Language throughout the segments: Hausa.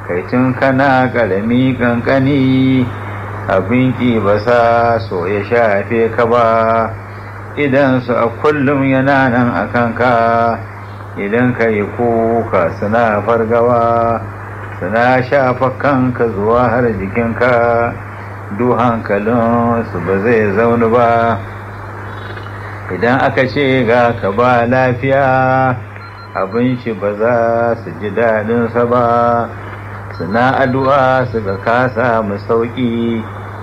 kai tun kana ƙarami ƙanƙani abin ƙi ba sa so ya shafe ka ba idan su a kullum yana nan a kanka idan ka yi kuka suna fargawa suna shafa kanka zuwa har jikinka du hankalin su ba zai zaunu ba idan aka ce ga ka ba lafiya abin shi ba za su ji daɗinsa ba suna addu'a su ga kasa mu sauƙi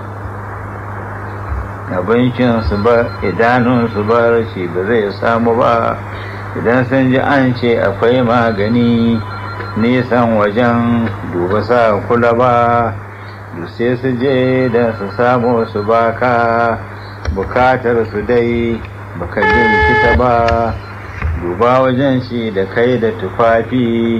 abincinsu ba idanunsu ba shi ba zai samu ba idan sun ji an ce akwai magani nisan wajen duba sa kula ba sai su je da su samu su baka bukatar su dai baka jirkita ba duba wajen shi da kai da tufafi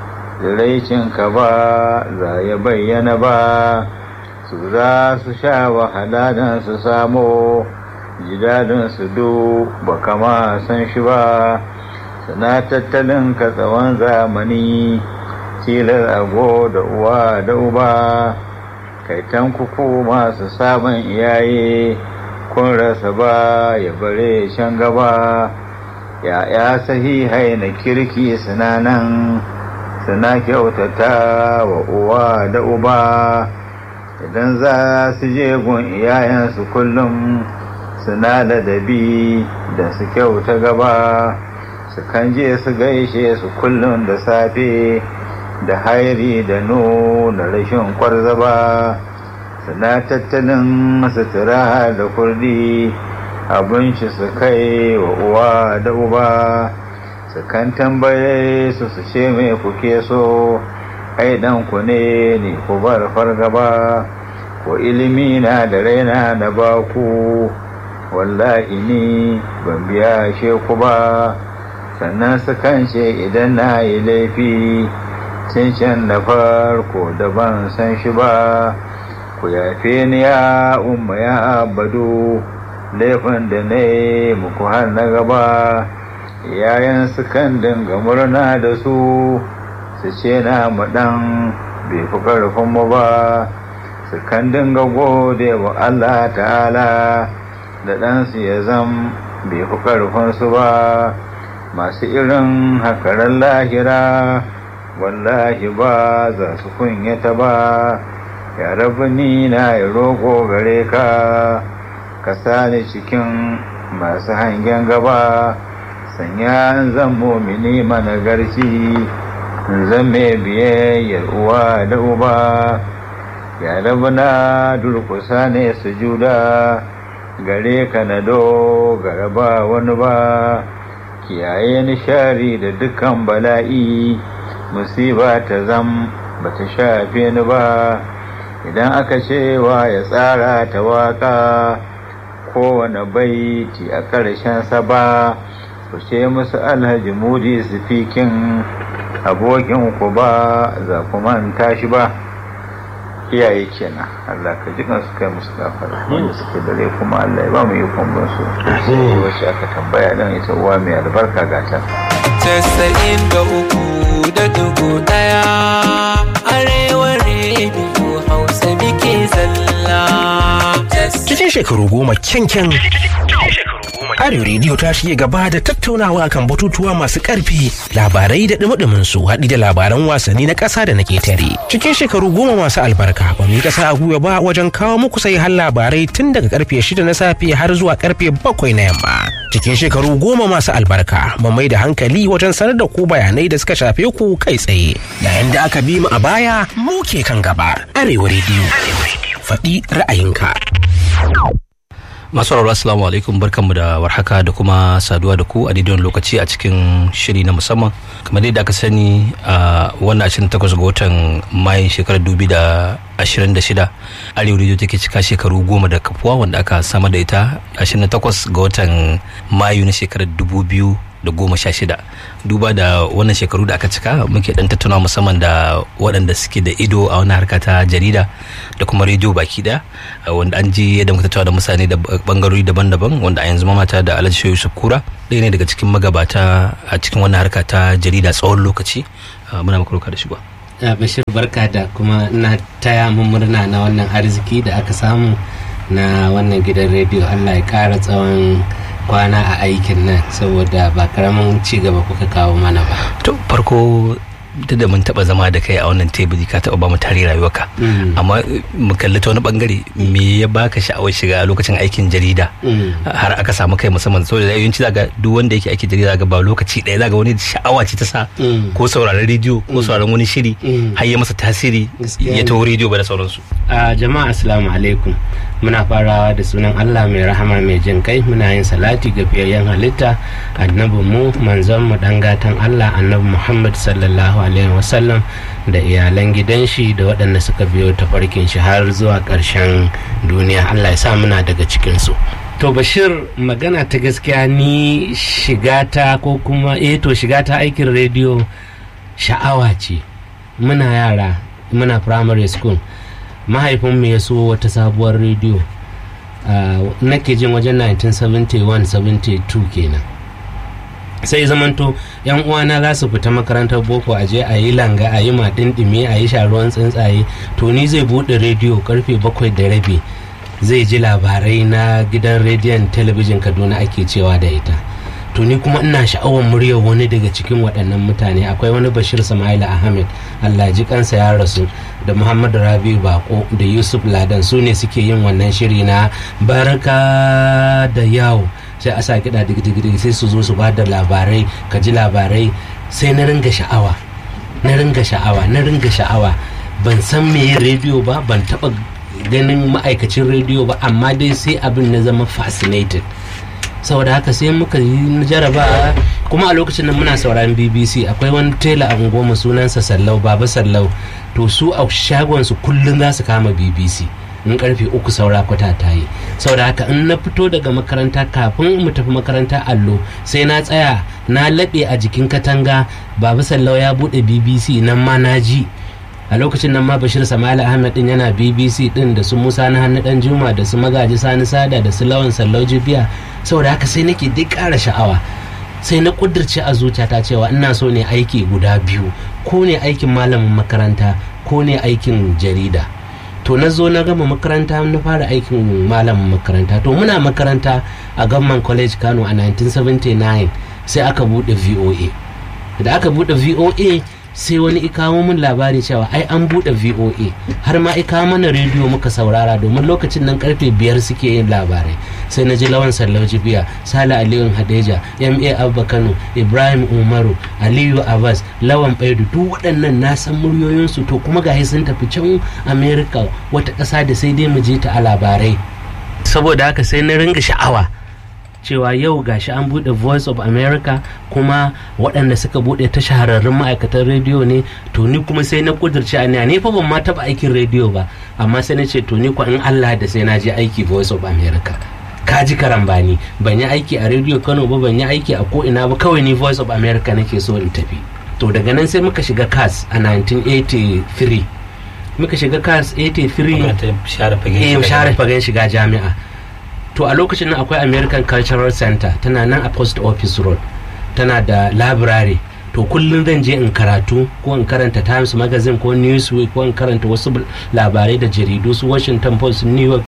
ka ba za ya bayyana ba su za su sha wahala don su samu jidadin su do ba kama san shi ba suna tattalin ka tsawon zamani tilar ago da uwa da uba kaitan kuku masu sabon iyaye kun rasa ba ya bare shan gaba ya'ya sahihai na kirki suna nan suna kyautata wa uwa da uba idan za su je gun iyayensu kullum suna ladabi da su kyauta gaba su kan je su gaishe su kullum da safe da hairi da nuna rashin kwarzaba suna tattalin sutura da kurdi abinci su kai wa uwa da uba su kan tambaye su su ce mai kuke so ai dan ku ne ni ku bar fargaba ko ilimi na da raina na baku wallahi ni ban biya sheku ba sannan su kan ce idan na yi laifi can na farko da ban san shi ba ku yafe ni ya umma ya abadu laifin da na yi muku har na gaba yayan su kan dinga murna da su su ce na maɗan bai fi ƙarfin mu ba su kan dinga gode wa Allah ta'ala da ɗansu ya zam bai fi ƙarfinsu ba masu irin hakarar lahira wallahi ba za su kunyata ba ya rabu ni na ya roƙo gare ka ka sani cikin masu hangen gaba sanya zan mumini managarci zan mai biyayyar uwa da uba ya rabu na durkusa ne sujuda gare ka na dogara ba wani ba kiyaye nishari da dukkan bala'i musiba ta zam ba ta shafe ni ba idan aka cewa ya tsara ta waka kowane baiti a ƙarshen sa ba ku ce musu alhaji mudi sifikin abokin ku ba za ku manta shi ba iyaye kenan Allah ka jikan su kai musu gafara wanda suke dare kuma Allah ya ba mu yi kwambon su wacce aka tambaya dan ita uwa mai albarka gata Casa'in da uku da dugu ɗaya arewa rediyo hausa muke zalla. Cikin shekaru goma kyankyan Arewa rediyo ta shige gaba da tattaunawa kan batutuwa masu ƙarfi labarai da ɗumi su haɗi da labaran wasanni na ƙasa da na ƙetare. Cikin shekaru goma masu albarka ba mu yi ƙasa a gwiwa ba wajen kawo muku sai har labarai tun daga karfe shida na safe har zuwa karfe bakwai na yamma. Cikin shekaru goma masu albarka ba mai da hankali wajen sanar da ku bayanai da suka shafe ku kai tsaye. Yayin da aka bi mu a baya mu ke kan gaba. Arewa rediyo. Faɗi ra'ayinka. masu sauraro assalamu alaikum barkanmu da warhaka da kuma saduwa da ku a daidai lokaci a cikin shiri na musamman kamar dai da aka sani a wannan 28 ga watan mayun shekarar 2026 arewa radio take cika shekaru goma da kafuwa wanda aka samar da ita 28 ga watan mayu na shekarar 2000 da goma sha shida duba da wannan shekaru da aka cika muke dan tattauna musamman da waɗanda suke da ido a wannan harka ta jarida da kuma rediyo baki daya wanda an ji yadda muka tattauna da mutane da bangarori daban-daban wanda a yanzu mamata da alhaji yusuf kura ɗaya ne daga cikin magabata a cikin wannan harka ta jarida tsawon lokaci muna maka da shigo bashir barka da kuma na taya mu murna na wannan arziki da aka samu na wannan gidan rediyo allah ya kara tsawon kwana a aikin nan saboda ba karamin ci gaba kuka kawo mana ba to farko duk da mun taba zama da kai a wannan teburi ka taba ba mu tare rayuwarka amma mu kalli ta wani bangare me ya baka sha'awar shiga lokacin aikin jarida har aka samu kai musamman saboda yawanci zaga duk wanda yake aikin jarida zaga ba lokaci ɗaya zaga wani sha'awa ce ta sa ko sauraron rediyo ko sauraron wani shiri har ya masa tasiri ya taho rediyo ba da sauransu a jama'a assalamu alaikum muna farawa da sunan Allah mai rahama mai jin kai muna yin salati ga fiyayyen halitta annabi mu manzon mu dan gatan Allah annabi Muhammad sallallahu alaihi wasallam da iyalan gidan shi da waɗanda suka biyo tafarkin shi har zuwa ƙarshen duniya Allah ya sa muna daga cikin su to bashir magana ta gaskiya ni shigata ko kuma eh to shigata aikin rediyo sha'awa ce muna yara muna primary school mahaifinmu ya so wata sabuwar rediyo nake jin wajen 1971-72 kenan sai zamanto yan uwana za su fita makarantar boko a je a yi langa a yi madindimi a yi sharuwan tsuntsaye to ni zai buɗe rediyo karfe bakwai da rabi zai ji labarai na gidan rediyon talabijin kaduna ake cewa da ita to ni kuma ina sha'awar muryar wani daga cikin waɗannan mutane akwai wani bashir samaila ahmed allah ji kansa ya rasu da muhammadu rabi bako da yusuf ladan su ne suke yin wannan shiri na barka da yawo sai a sa kiɗa digidi sai su zo su ba da labarai ka ji labarai sai na ringa sha'awa na ringa sha'awa na ringa sha'awa ban san me yin rediyo ba ban taɓa ganin ma'aikacin rediyo ba amma dai sai abin na zama fascinated saboda haka sai muka yi jaraba kuma a lokacin nan muna sauraron bbc akwai wani tela a goma sunansa sallau baba sallau to su a shagonsu kullum za su kama bbc in karfe uku saura kwata ta yi saboda haka in na fito daga makaranta kafin mu tafi makaranta allo sai na tsaya na laɓe a jikin katanga baba sallau ya buɗe bbc nan ma na ji a lokacin nan ma bashir samali ahmed din yana bbc din da su musa na hannu dan juma da su magaji sani sada da su lawan sallau jibiya saboda haka sai nake duk ƙara sha'awa sai na kudirce a zuciyata cewa ina so ne aiki guda biyu ko ne aikin malamin makaranta ko ne aikin jarida to na zo na gama makaranta na fara aikin malamin makaranta to muna makaranta a gamman college kano a 1979 sai aka bude voa da aka bude voa sai wani ikawo min labari cewa ai an bude voa har ma ikawo mana rediyo muka saurara domin lokacin nan karfe biyar suke yin labarai sai na ji lawan sallau jibiya sale aliyu hadeja ma abba kano ibrahim umaru aliyu abbas lawan baidu duk waɗannan na san muryoyinsu to kuma gahi sun tafi can america wata ƙasa da sai dai mu je ta a labarai saboda haka sai na ringa sha'awa cewa yau gashi an bude voice of america kuma waɗanda suka bude ta shahararrun ma'aikatan rediyo ne to ni kuma sai na kudurci a ni fa ban ma taɓa aikin rediyo ba amma sai na ce to ni in allah da sai na je aiki voice of america ka ji karambani ban yi aiki a rediyo kano ba ban yi aiki a ko ina ba kawai ni voice of america nake so in tafi to daga nan sai muka shiga cas a 1983 muka shiga cas 83 share fagen shiga jami'a to a lokacin nan akwai american cultural center tana nan a post office road tana da library to kullum zan je in karatu ko in karanta times magazine ko newsweek ko in karanta wasu labarai da jaridu su washington post new york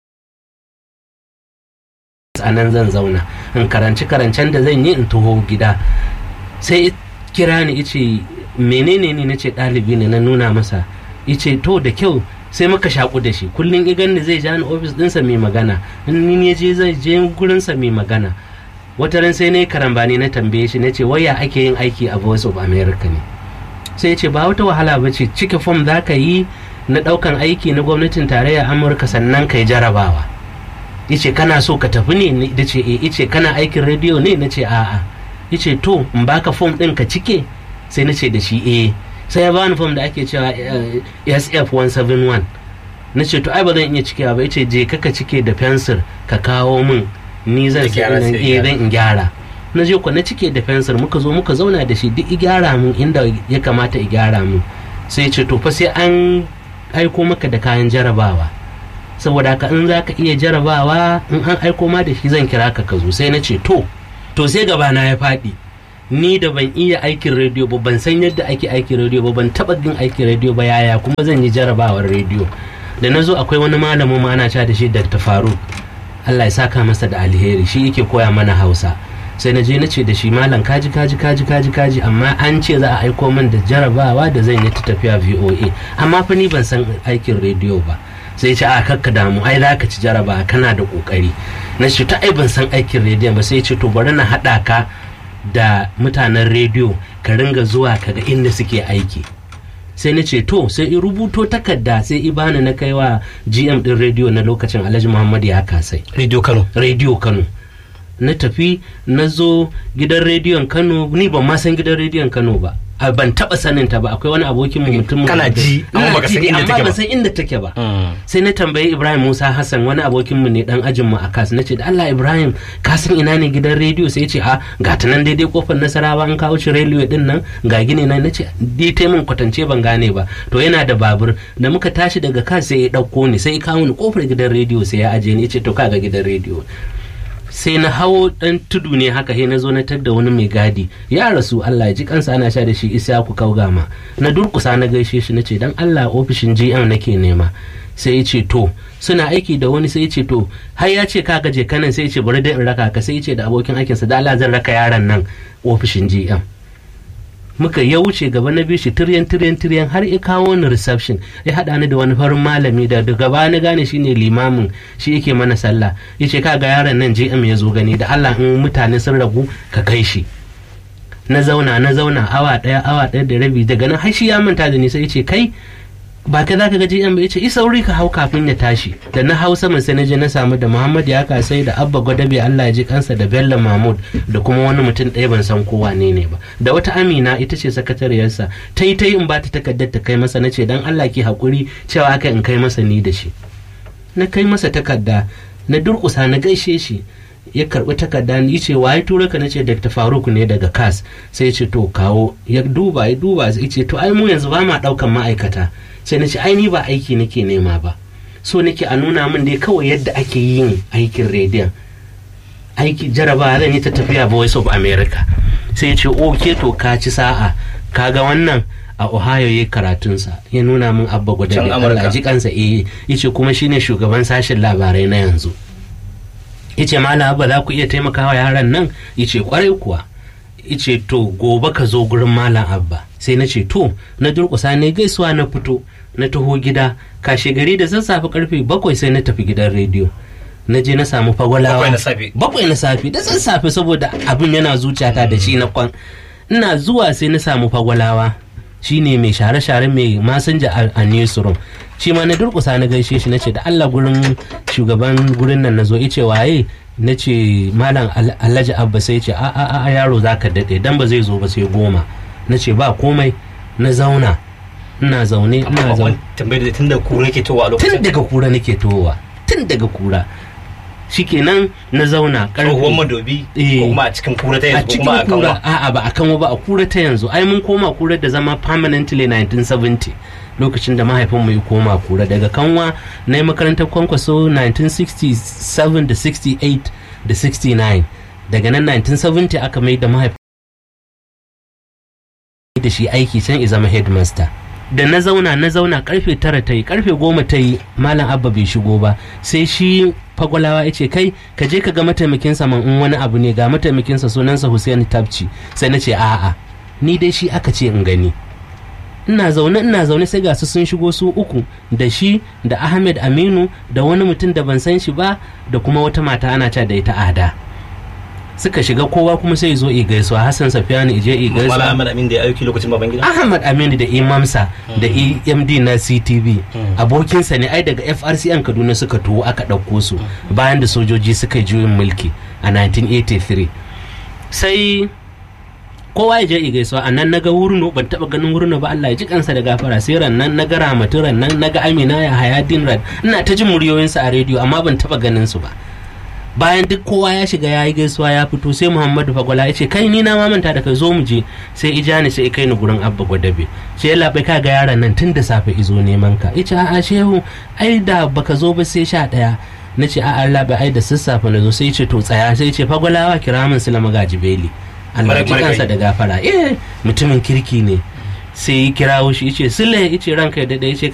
a nan zan zauna in karanci karancen da zan yi in taho gida sai kira ni ice menene ne na ce ɗalibi ne na nuna masa ice to da kyau sai muka shaku da shi kullum igan da zai ja ni ofis ɗinsa mai magana in ni je zai je gurinsa mai magana wata ran sai na yi karambani na tambaye shi na ce waya ake yin aiki a voice of america ne sai ya ce ba wata wahala ba ce cike fom za ka yi na ɗaukan aiki na gwamnatin tarayya amurka sannan ka yi jarabawa yace kana so ka tafi ne da ce eh yace kana aikin rediyo ne na ce a'a yace to in baka fom ɗin ka cike sai na ce da shi eh sai ya bani fom da ake cewa sf 171 na ce to ai ba zan iya cikewa ba yace je ka cike da fensir ka kawo min ni zan zan in gyara na je ku na cike da fensir muka zo muka zauna da shi duk gyara mun inda ya kamata i gyara mun sai ce to fa sai an aiko maka da kayan jarabawa saboda haka in za ka iya jarabawa in an aiko ma da shi zan kira ka ka zo sai na ce to to sai gabana ya faɗi ni da ban iya aikin rediyo ba ban san yadda ake aikin rediyo ba ban taba yin aikin rediyo ba yaya kuma zan yi jarabawar rediyo da na zo akwai wani malamin ma ana da shi Dr. Faruk Allah ya saka masa da alheri shi yake koya mana Hausa sai na je na ce da shi malam kaji kaji kaji kaji kaji amma an ce za a aiko min da jarabawa da zan yi ta tafiya VOA amma fa ni ban san aikin rediyo ba sai ce a kakka damu ai za ka ci jarabawa kana da kokari na ce ta ai ban san aikin rediyo ba sai ce to bari na haɗa ka da mutanen rediyo ka ringa zuwa ka ga inda suke aiki sai na ce to sai in rubuto takarda sai i bani na kai wa gm din rediyo na lokacin alhaji muhammad ya kasai radio kano rediyo kano na tafi na zo gidan rediyon kano ni ban ma san gidan rediyon kano ba a ban taba sanin ta ba akwai wani abokin mu mutum Kana ji, amma baka san inda take amma ba. ban san inda take ba sai na tambayi ibrahim musa hassan wani abokin mu ne dan ajin mu a kas na ce da allah ibrahim ka san ina ne gidan rediyo sai ya ce a ga ta nan daidai kofar nasarawa an kawo shi railway din nan ga gine nan na ce dai ta min kwatance ban gane ba to yana da babur da muka tashi daga kas sai ya dauko ni sai ya kawo ni kofar gidan rediyo sai ya aje ni ya ce to kaga gidan rediyo sai na hawo dan tudu ne haka sai na zo na tadda wani mai gadi ya rasu Allah ya ji kansa ana sha da shi isa ku kaugama na durkusa na gaishe shi nace dan Allah ofishin GM nake nema sai ya ce to suna aiki da wani sai ya ce to har ya ce ka gaje kanan sai ya ce bari dai in raka ka sai ya ce da abokin aikinsa da Allah zan raka yaron nan ofishin GM muka ya wuce gaba na biyu shi tiryan tiryan tiryan har ya kawo ni reception ya haɗa ni da wani farin malami da daga baya na gane shine limamin shi yake mana sallah ya ce kaga yaron nan JM ya zo gani da Allah in mutane sun ragu ka kai shi na zauna na zauna awa ɗaya awa ɗaya da rabi daga nan har shi ya manta da ni sai ya ce kai ba ka za ka ga JM ba ya ce isa sauri ka hau kafin ya tashi da na hau saman sai na je na samu da Muhammad ya kasai da Abba Gwadabe Allah ya ji kansa da Bello Mahmud da kuma wani mutum ɗaya ban san ko wane ne ba da wata Amina ita ce sakatariyarsa ta yi ta yi in ba ta takardar ta kai masa na ce dan Allah ki haƙuri cewa aka in kai masa ni da shi na kai masa takarda na durƙusa na gaishe shi ya karɓi takarda ni ce waye tura ka nace Dr. Faruk ne daga CAS sai ya ce to kawo ya duba ya duba ya ce to ai mu yanzu ba ma ɗaukan ma'aikata sai na ce ai ni ba aiki nake nema ba so nake a nuna min dai kawai yadda ake yin aikin rediyon aiki jaraba zan yi ta tafiya voice of america sai ya ce oke to ka ci sa'a kaga wannan a ohio ya karatunsa ya nuna min abba gwada Can da Amurka. Allah ji kansa eh yace kuma shine shugaban sashen labarai na yanzu yace malam abba za ku iya taimakawa yaran nan yace kwarai kuwa yace to gobe ka zo gurin malam abba sai na ce to na durƙusa ne gaisuwa na fito na taho gida kashe gari da sassafe karfe bakwai sai na tafi gidan rediyo na je na samu fagwalawa Bakwai na safe. bakwai na safe da sassafe saboda abin yana zuciyata da shi na kwan ina zuwa sai na samu fagwalawa shine mai share-share mai masanja a- a newsroom shi ma na durkusa na gaishe shi na ce da Allah gurin shugaban gurin nan na zo ice waye na ce malam Al- alhaji abba sai ce a a a yaro za ka daɗe dan ba zai zo ba sai goma na ce ba komai na zauna ina zaune ina zaune tambayar da tun da kura ke towa a tun lokacin daga kura nake towa tun daga kura shikenan na zauna tsohuwar madobi Eh. ko kuma a cikin kura ta a yanzu ko kuma a cikin kura kanwa a'a ba a kanwa ba a kura ta yanzu ai mun koma kura da zama permanently 1970 lokacin da mahaifinmu ya koma kura daga kanwa na yi makarantar kwankwaso 1967 da 68 da 69 daga nan 1970 aka mai da mahaifin da shi aiki can ya zama headmaster da na zauna na zauna karfe tara ta yi karfe goma ta yi malam abba bai shigo ba sai shi fagwalawa ya ce kai ka je ka ga mataimakinsa man in wani abu ne ga mataimakinsa sunansa Hussein Tabci sai na ce a'a ni dai shi aka ce in gani ina zaune ina zaune sai ga su sun shigo su uku da shi da Ahmed Aminu da wani mutum da ban san shi ba da kuma wata mata ana ca da ita ada suka shiga kowa kuma sai zo i gaisuwa Hassan Safiyanu ije i Mala gaisuwa Ahmad Amin da ya aiki lokacin baban gida Ahmad Aminu da Imamsa da EMD na CTV abokinsa ne ai daga FRCN Kaduna suka tuwo aka ɗauko su bayan da sojoji suka yi juyin mulki a 1983 sai kowa ya je i gaisuwa a nan naga wurno ban taba ganin wurno ba Allah ya ji kansa da gafara sai ran nan naga ramatu ran nan naga Amina ya Hayadin ran ina ta jin muryoyinsu a rediyo amma ban taba ganin su ba bayan duk kowa ya shiga ya yi gaisuwa ya fito sai muhammadu fagwala ya ce kai ni na mamanta da kai zo mu je sai ijani sai kai ni gurin abba gwadabe sai ya labai ka ga yaron nan tun da safe izo neman ka ya ce a'a shehu ai da baka zo ba sai sha ɗaya na ce a'a labai ai da sassafe na zo sai ya ce to tsaya sai ya ce fagwalawa kira min su lama gaji beli Allah ji Mara- kansa da gafara eh mutumin kirki ne sai ya kirawo shi yace sule yace ranka ya dade yace